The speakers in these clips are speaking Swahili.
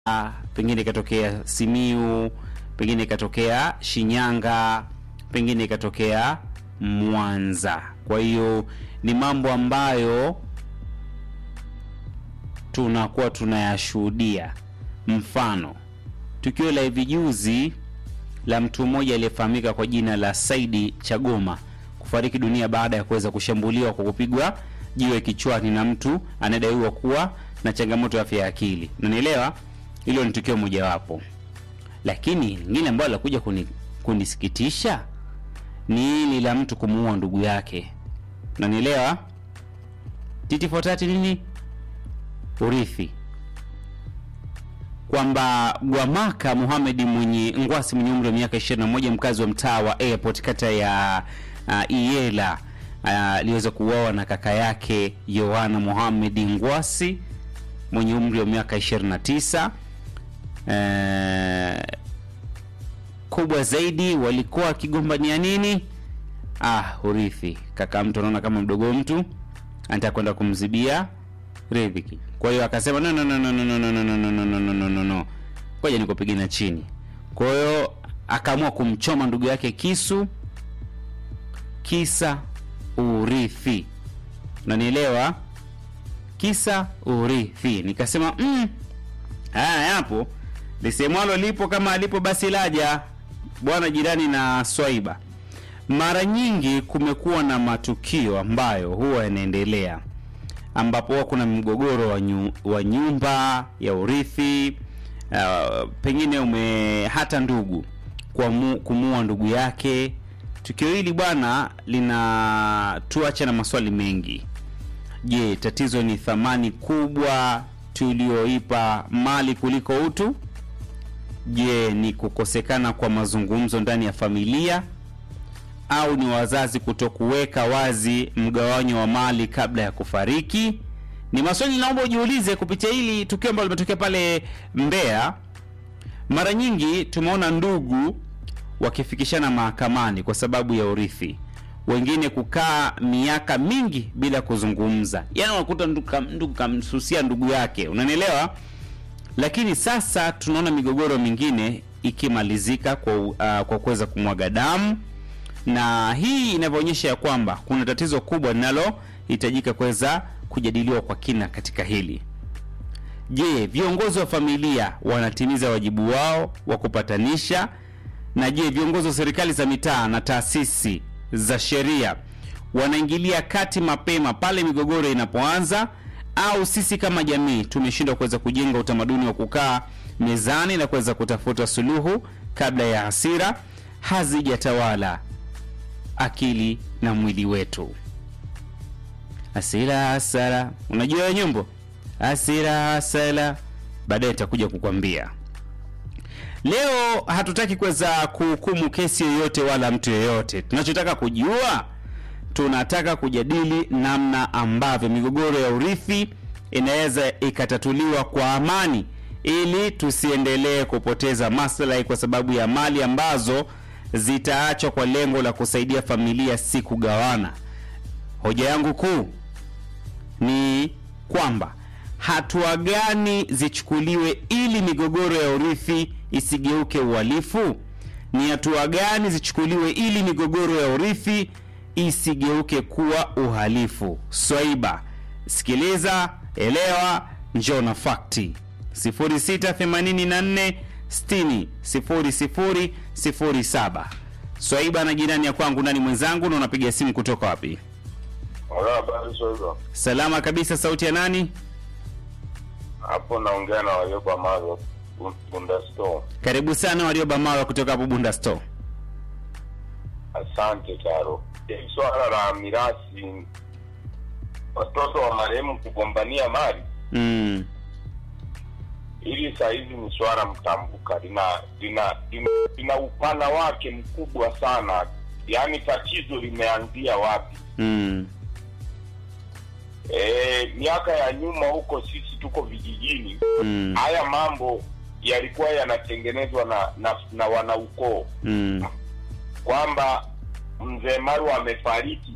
pengine ikatokea Simiu, pengine ikatokea Shinyanga, pengine ikatokea Mwanza. Kwa hiyo ni mambo ambayo tunakuwa tunayashuhudia. Mfano, tukio la hivi juzi la mtu mmoja aliyefahamika kwa jina la Saidi Chagoma kufariki dunia baada ya kuweza kushambuliwa kwa kupigwa jiwe kichwani na mtu anadaiwa kuwa na changamoto ya afya ya akili. Unanielewa? Hilo ni tukio mojawapo, lakini lingine ambalo lakuja kuni, kunisikitisha ni hili la mtu kumuua ndugu yake. Unanielewa? Titi fotati nini? Urithi kwamba Gwamaka Muhamedi mwenye Ngwasi mwenye umri wa miaka 21 mkazi wa mtaa wa Airport kata ya uh, Iela aliweza uh, kuuawa na kaka yake Yohana Muhamedi Ngwasi mwenye umri wa miaka 29. Uh, kubwa zaidi walikuwa wakigombania nini? Ah, urithi. Kaka mtu anaona kama mdogo mtu anataka kwenda kumzibia riziki. Kwa hiyo akasema no no no no no no no no no no no no no no no. Ngoja nikupigana chini. Kwa hiyo akaamua kumchoma ndugu yake kisu kisa urithi. Unanielewa? Kisa urithi. Nikasema mm, haya yapo lisemwalo lipo kama alipo basi laja bwana jirani na Swaiba. Mara nyingi kumekuwa na matukio ambayo huwa yanaendelea ambapo huwa kuna mgogoro wa, nyu, wa nyumba ya urithi uh, pengine ume hata ndugu kumuua ndugu yake. Tukio hili bwana linatuacha na maswali mengi. Je, tatizo ni thamani kubwa tulioipa mali kuliko utu? Je, ni kukosekana kwa mazungumzo ndani ya familia au ni wazazi kutokuweka wazi mgawanyo wa mali kabla ya kufariki? Ni maswali naomba ujiulize kupitia hili tukio ambalo limetokea pale Mbeya. Mara nyingi tumeona ndugu wakifikishana mahakamani kwa sababu ya urithi, wengine kukaa miaka mingi bila kuzungumza, yaani unakuta ndugu kamsusia ndugu yake, unanielewa? Lakini sasa tunaona migogoro mingine ikimalizika kwa, uh, kwa kuweza kumwaga damu na hii inavyoonyesha ya kwamba kuna tatizo kubwa linalohitajika kuweza kujadiliwa kwa kina katika hili. Je, viongozi wa familia wanatimiza wajibu wao wa kupatanisha? Na je, viongozi wa serikali za mitaa na taasisi za sheria wanaingilia kati mapema pale migogoro inapoanza, au sisi kama jamii tumeshindwa kuweza kujenga utamaduni wa kukaa mezani na kuweza kutafuta suluhu kabla ya hasira hazijatawala akili na mwili wetu. Hasira hasara, unajua hiyo nyimbo hasira hasara, baadaye itakuja kukwambia. Leo hatutaki kuweza kuhukumu kesi yoyote wala mtu yoyote. Tunachotaka kujua, tunataka kujadili namna ambavyo migogoro ya urithi inaweza ikatatuliwa kwa amani, ili tusiendelee kupoteza maslahi kwa sababu ya mali ambazo zitaachwa kwa lengo la kusaidia familia, si kugawana. Hoja yangu kuu ni kwamba hatua gani zichukuliwe ili migogoro ya urithi isigeuke uhalifu? Ni hatua gani zichukuliwe ili migogoro ya urithi isigeuke kuwa uhalifu? Swaiba, sikiliza, elewa, njoo na fakti 0684 60 00 07. Swaiba na jirani ya kwangu nani mwenzangu, na unapiga simu kutoka wapi? Salama kabisa. Sauti ya nani hapo? Naongea na Warioba Maro Bunda Store. Karibu sana Warioba Maro kutoka hapo Bunda Store. Asante Taro. Swala la mirasi, watoto wa marehemu kugombania mali mm. Hili saa hizi ni swala mtambuka, lina lina lina, lina upana wake mkubwa sana. Yaani tatizo limeanzia wapi? mm. E, miaka ya nyuma huko sisi tuko vijijini mm. haya mambo yalikuwa yanatengenezwa na na, na wanaukoo mm. kwamba mzee Maru amefariki,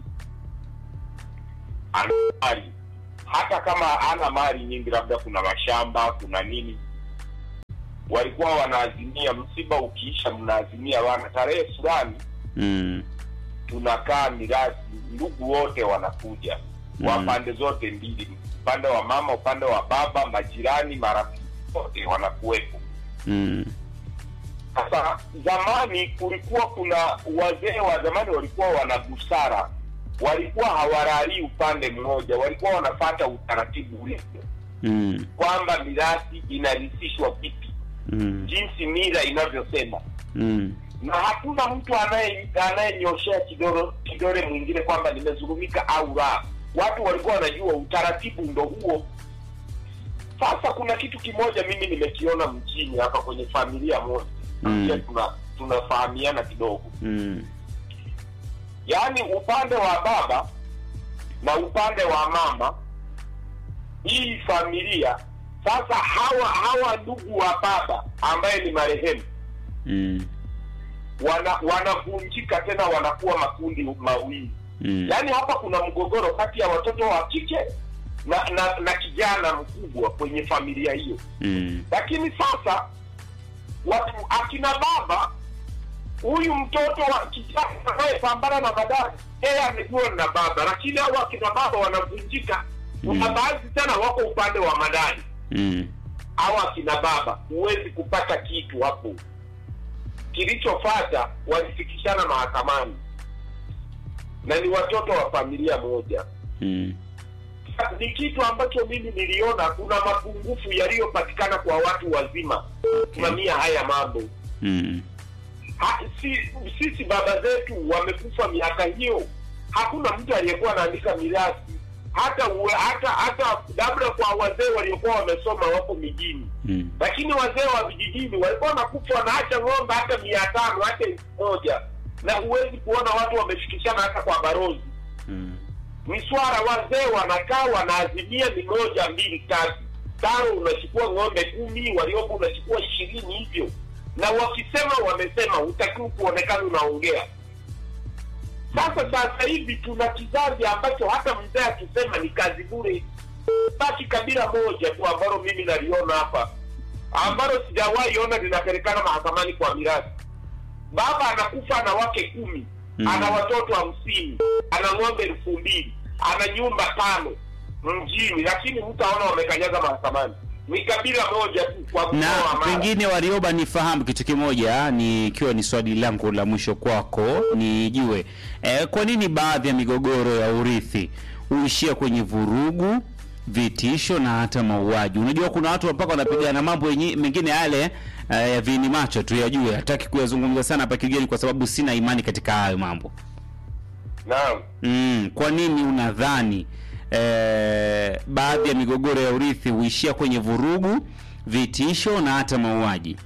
ana mali hata kama ana mali nyingi, labda kuna mashamba, kuna nini, walikuwa wanaazimia, msiba ukiisha, mnaazimia wana tarehe fulani mm, tunakaa mirathi, ndugu wote wanakuja wa Mm. pande zote mbili, upande wa mama, upande wa baba, majirani, marafiki wote wanakuwepo. mm, Sasa zamani kulikuwa kuna wazee wa zamani walikuwa wana busara, walikuwa hawalali upande mmoja, walikuwa wanafata utaratibu ulivyo, mm, kwamba mirathi inarithishwa vipi, mm, jinsi mila inavyosema, mm, na hakuna mtu anaye anayenyoshea kidole kidole mwingine kwamba nimezulumika au la. Watu walikuwa wanajua utaratibu ndo huo. Sasa kuna kitu kimoja mimi nimekiona mjini hapa kwenye familia moja Mm. pia tuna tunafahamiana kidogo, mm, yaani upande wa baba na upande wa mama, hii familia sasa, hawa hawa ndugu wa baba ambaye ni marehemu mm, wana wanavunjika tena, wanakuwa makundi mawili. mm, Yaani hapa kuna mgogoro kati ya watoto wa kike na na, na kijana mkubwa kwenye familia hiyo. mm, Lakini sasa watu akina baba, huyu mtoto wa kijana anayepambana na madai, yeye amekuwa na baba, lakini hao akina baba wanavunjika. Kuna Mm. baadhi tena wako upande wa madai mm, au akina baba, huwezi kupata kitu hapo. Kilichofata walifikishana mahakamani na ni watoto wa familia moja. mm, Ni kitu ambacho mimi niliona kuna mapungufu yaliyopatikana kwa watu wazima kusimamia haya mambo. mm, Ha, si, sisi baba zetu wamekufa miaka hiyo, hakuna mtu aliyekuwa anaandika mirathi hata uwe, hata hata labda kwa wazee waliokuwa wamesoma wako mijini mm, lakini wazee wa vijijini walikuwa wanakufa wanaacha ng'ombe hata mia tano hata elfu moja na huwezi kuona watu wamefikishana hata kwa barozi mm, miswara wazee wanakaa wanaazimia ni moja mbili tatu tano unachukua ng'ombe kumi waliopo unachukua ishirini hivyo na wakisema wamesema hutakiwi kuonekana unaongea sasa sasa hivi tuna kizazi ambacho hata mzee akisema ni kazi bure basi kabila moja tu ambalo mimi naliona hapa ambalo sijawahi ona linapelekana mahakamani kwa mirathi baba anakufa ana wake kumi Mm. ana watoto hamsini ana ng'ombe elfu mbili ana nyumba tano mjini lakini mtaona wamekanyaga mahakamani ni kabila moja tu kwa mkoa na wa Mara. pengine Warioba, nifahamu kitu kimoja, ni ikiwa ni swali langu la mwisho kwako, nijue e, kwa nini baadhi ya migogoro ya urithi huishia kwenye vurugu, vitisho na hata mauaji? Unajua kuna watu mpaka wanapigana mambo yenye- mengine yale eh, ya vini macho tu yajue, hataki kuyazungumza sana hapa kigeni, kwa sababu sina imani katika hayo mambo. naam Mm, kwa nini unadhani eh, baadhi ya migogoro ya urithi huishia kwenye vurugu, vitisho na hata mauaji?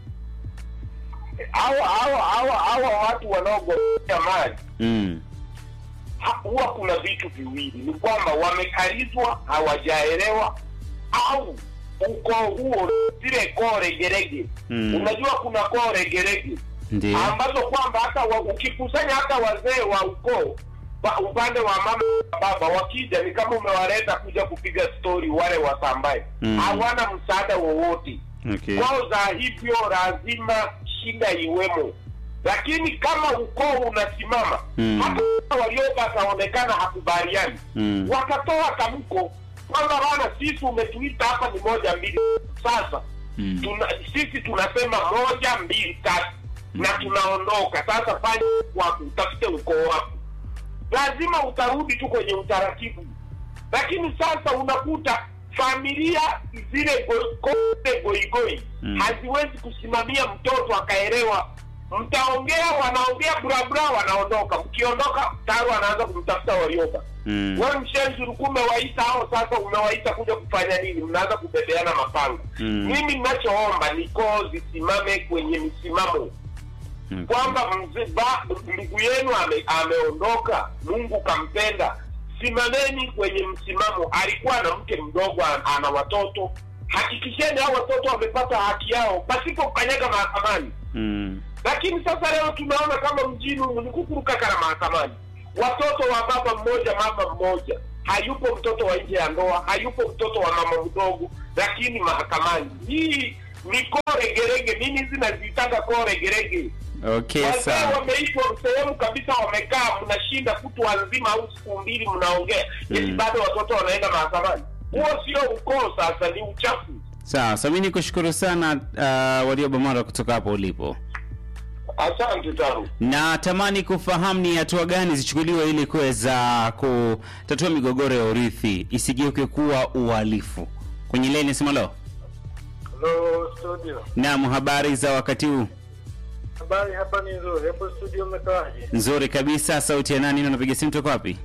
hawa hawa hawa hawa watu wanaogombea mali Mm, ha- huwa kuna vitu viwili, ni kwamba wamekalizwa, hawajaelewa au ukoo huo, zile koo regerege. Mm. Unajua kuna koo regerege ndio. ambazo kwamba hata wa, ukikusanya hata wazee wa ukoo wa upande wa mama na baba wakija, ni kama umewaleta kuja kupiga stori wale wasambaye, Mm. hawana msaada wowote Okay. kwao za hivyo lazima shida iwemo, lakini kama ukoo unasimama Mm. hata walioka akaonekana hakubaliani Mm. wakatoa tamko kwamba bana, sisi umetuita hapa ni moja mbili, sasa Mm. tuna, sisi tunasema moja mbili tatu na tunaondoka sasa, fanya wako utafute ukoo wako, lazima utarudi tu kwenye utaratibu. Lakini sasa unakuta familia zile go- kote goigoi Mm. haziwezi kusimamia mtoto akaelewa. Mtaongea, wanaongea burabura, wanaondoka. Mkiondoka tayari wanaanza kumtafuta Warioba. Mm. Wewe mshenzi ulikuwa umewaita hao, sasa umewaita kuja kufanya nini? Mnaanza kubebeana mapanga. Mm. Mimi ninachoomba ni koo zisimame kwenye misimamo Okay. kwamba mzee ba- ndugu yenu ame, ameondoka, Mungu kampenda, simameni kwenye msimamo. Alikuwa na mke mdogo, an- ana watoto, hakikisheni hao watoto wamepata haki yao pasipo kukanyaga mahakamani. Mm. Lakini sasa leo tunaona kama mjini humu ni kukurukakara mahakamani, watoto wa baba mmoja mama mmoja, hayupo mtoto wa nje ya ndoa, hayupo mtoto wa mama mdogo, lakini mahakamani. Hii ni koo regerege mimi hizi nazitaka koo regerege Okay, wazee sawa. wameitwa sehemu kabisa wamekaa mnashinda kutwa nzima au siku mbili mnaongea Mm. eti bado watoto wanaenda mahakamani huo sio ukoo sasa ni uchafu Sawa, so mimi nikushukuru sana uh, Warioba Mara kutoka hapo ulipo. asante taru na tamani kufahamu ni hatua gani zichukuliwe ili kuweza kutatua migogoro ya urithi isigeuke kuwa uhalifu. Kwenye leni simalo. Hello studio. Naam, habari za wakati huu? Habari hapa ni nzuri. Hapo studio umekaaje? Nzuri kabisa. Sauti ya nani? na Unapiga simu toka wapi?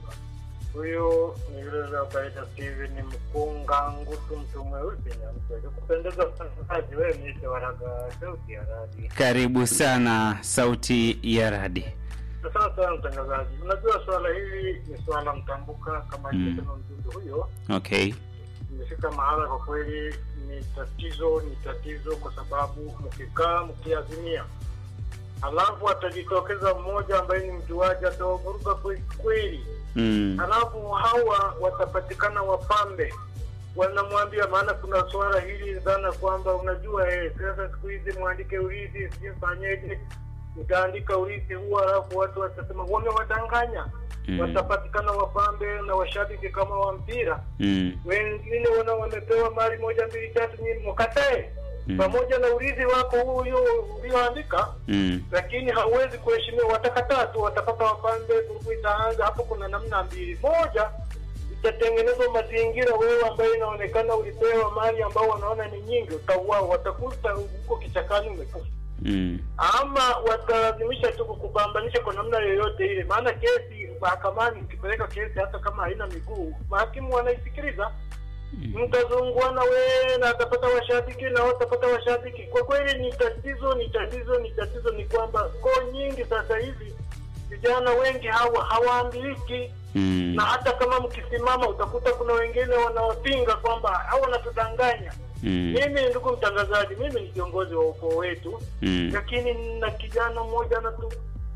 Huyu ni yule yule kaita Steven Mkunga Ngutu mtu mweusi na mtu kupendeza mtangazaji wewe niite waraga sauti ya radi. Karibu sana, Sauti ya Radi. Sasa sana mtangazaji. Unajua swala hili ni swala mtambuka kama Mm. ilivyosema mjumbe huyo. Okay. Imefika mahala kwa kweli ni tatizo, ni tatizo kwa sababu mkikaa mkiazimia alafu atajitokeza mmoja ambaye ni mjuaji atawavuruga kweli kweli Mm. halafu hawa watapatikana wapambe wanamwambia maana kuna swala hili dhana kwamba unajua eh, sasa siku hizi mwandike urithi sijui mfanyeje utaandika urithi huo halafu watu watasema wamewadanganya Mm. watapatikana wapambe na washabiki kama wa mpira Mm. wengine wana wamepewa mali moja mbili tatu nyinyi mkatae Mm. pamoja na urithi wako huyo ulioandika Mm. lakini hauwezi kuheshimiwa. Watakataa tu, watapata wapambe, vurugu itaanza hapo. Kuna namna mbili, moja itatengenezwa mazingira, wewe ambaye inaonekana ulipewa mali ambao wanaona ni nyingi, utauawa, watakuta huko kichakani umekufa, Mm. ama watalazimisha tu kukupambanisha kwa namna yoyote ile. Maana kesi mahakamani, ukipeleka kesi hata kama haina miguu, mahakimu wanaisikiliza mtazunguana wewe na atapata washabiki na watapata washabiki. Kwa kweli ni tatizo, ni tatizo, ni tatizo. Ni kwamba koo nyingi sasa hivi vijana wengi hawa hawaambiliki, Mm. na hata kama mkisimama utakuta kuna wengine wanaopinga kwamba hao wanatudanganya. Mm. Mimi ndugu mtangazaji, mimi ni kiongozi wa ukoo wetu, Mm. lakini na kijana mmoja anatu